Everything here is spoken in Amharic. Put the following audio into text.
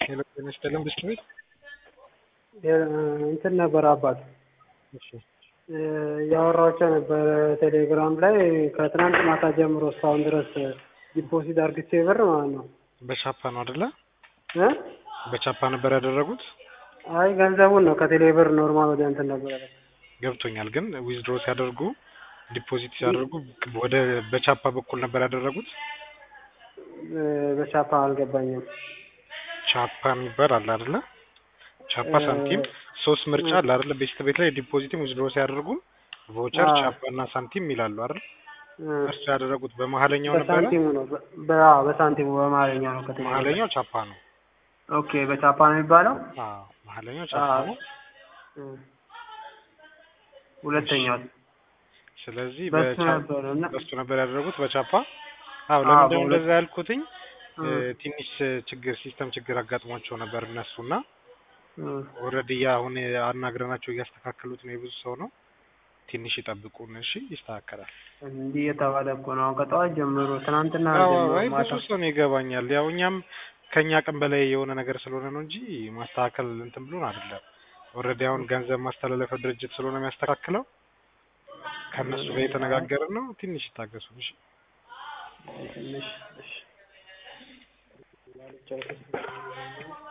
ሄሎ ጤና ይስጥልን ብስክሌት እንትን ነበር አባት እሺ ያወራቸው ነበር ቴሌግራም ላይ ከትናንት ማታ ጀምሮ እስካሁን ድረስ ዲፖዚት አርግቼ ብር ማለት ነው በቻፓ ነው አይደለ? እ በቻፓ ነበር ያደረጉት። አይ ገንዘቡን ነው ከቴሌ ብር ኖርማል ወደ እንትን ነበር ያደረኩት። ገብቶኛል። ግን ዊዝድሮ ሲያደርጉ ዲፖዚት ሲያደርጉ ወደ በቻፓ በኩል ነበር ያደረጉት። እ በቻፓ አልገባኝም። ቻፓ የሚባል አለ አይደለ? ቻፓ ሳንቲም ሶስት ምርጫ አለ አይደለ? ቤስት ቤት ላይ ዲፖዚትም ዊዝድሮ ሲያደርጉ ቮቸር፣ አዎ። ቻፓ እና ሳንቲም ይላሉ አይደል? እ እርሱ ያደረጉት በመሀለኛው ነበረ። በሳንቲሙ ነው በ- በ- በሳንቲሙ በመሀለኛ ነው ከቴሌ ብር። መሀለኛው ቻፓ ነው። ኦኬ በቻፓ ነው የሚባለው። አዎ መሀለኛው ቻፓ አዎ። ነው። እ ሁለተኛው ስለዚህ በሱ በቻ- ነበር እና በሱ ነበር ያደረጉት በቻፓ። አዎ አዎ፣ ለምንድነው በሁለት- እንደዛ ያልኩትኝ? እ እ ትንሽ ችግር ሲስተም ችግር አጋጥሟቸው ነበር እነሱና እ ኦልሬዲ አሁን አናግረናቸው እያስተካከሉት ነው። የብዙ ሰው ነው። ትንሽ ይጠብቁን እሺ፣ ይስተካከላል። እንዲህ የተባለ እኮ ነው አሁን ከጠዋት ጀምሮ ትናንትና አዎ ጀምሮ አይ ማታ ብዙ ሰው ነው ይገባኛል። ያው እኛም ከኛ አቅም በላይ የሆነ ነገር ስለሆነ ነው እንጂ ማስተካከል እንትን ብሎን አይደለም። ኦልሬዲ አሁን ገንዘብ ማስተላለፊያ ድርጅት ስለሆነ የሚያስተካክለው ከእነሱ ጋር የተነጋገርን ነው። ትንሽ ይታገሱ እሺ። ትንሽ እሺ